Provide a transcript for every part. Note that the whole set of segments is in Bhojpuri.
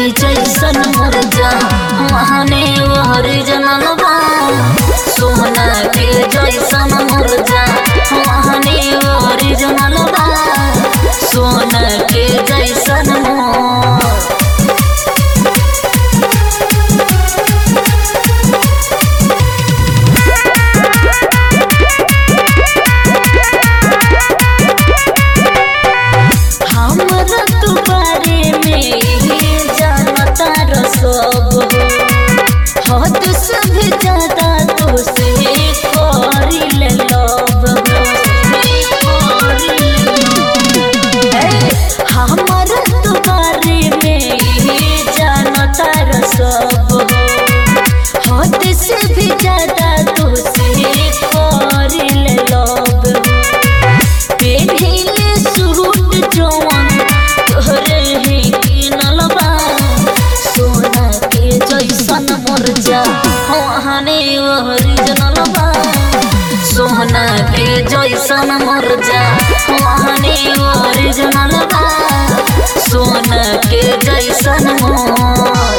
जैसन मुर्जा महाने ओरिजिनल बा सोना के जैसन मुर्जा महाने ओरिजिनल बा सोना के जैसन मोर हमरा तू बारे में जानता रसब हो हद से भी ज्यादा तो से करी ले लब हमरा तू बारे में जानता रसब हो हद से भी ज्यादा तो से करी ले लब पेढ़ीले सूट जवन तोहरे ही किनल बा सोना के जैसन मुर्जा हने ओरिजिनल बा सोना के जैसन मुर्जा हने ओरिजिनल बा सोना के जैसन मोर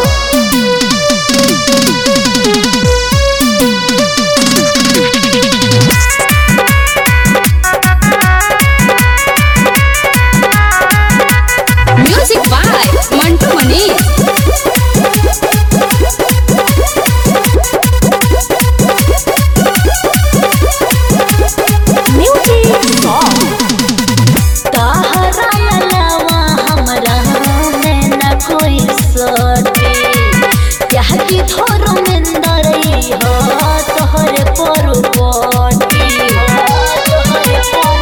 Music by Mantu Mani. तहरा अलावा हमरा में न कोई सटे क्या कि थोरो में दरई हो तोहरे पर पटी तोहरे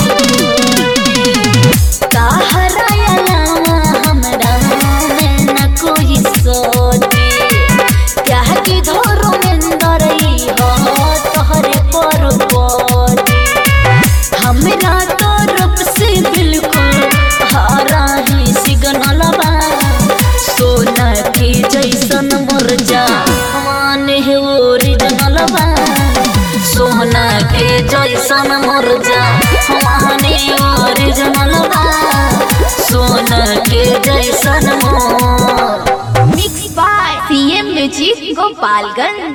तहरा अलावा हमरा में न कोई सटे क्या कि थोरो में दरई हो तोहरे पर पटी हमरा तरफ से बिल्कुल हरा ही सिग्नल बा सोना के जैसन मुर्जा माने है ओरिजिनल बा सोना के जैसन मुर्जा माने ओरिजिनल बा सोना के जैसन मोर Mixed by CM Music Gopalganj.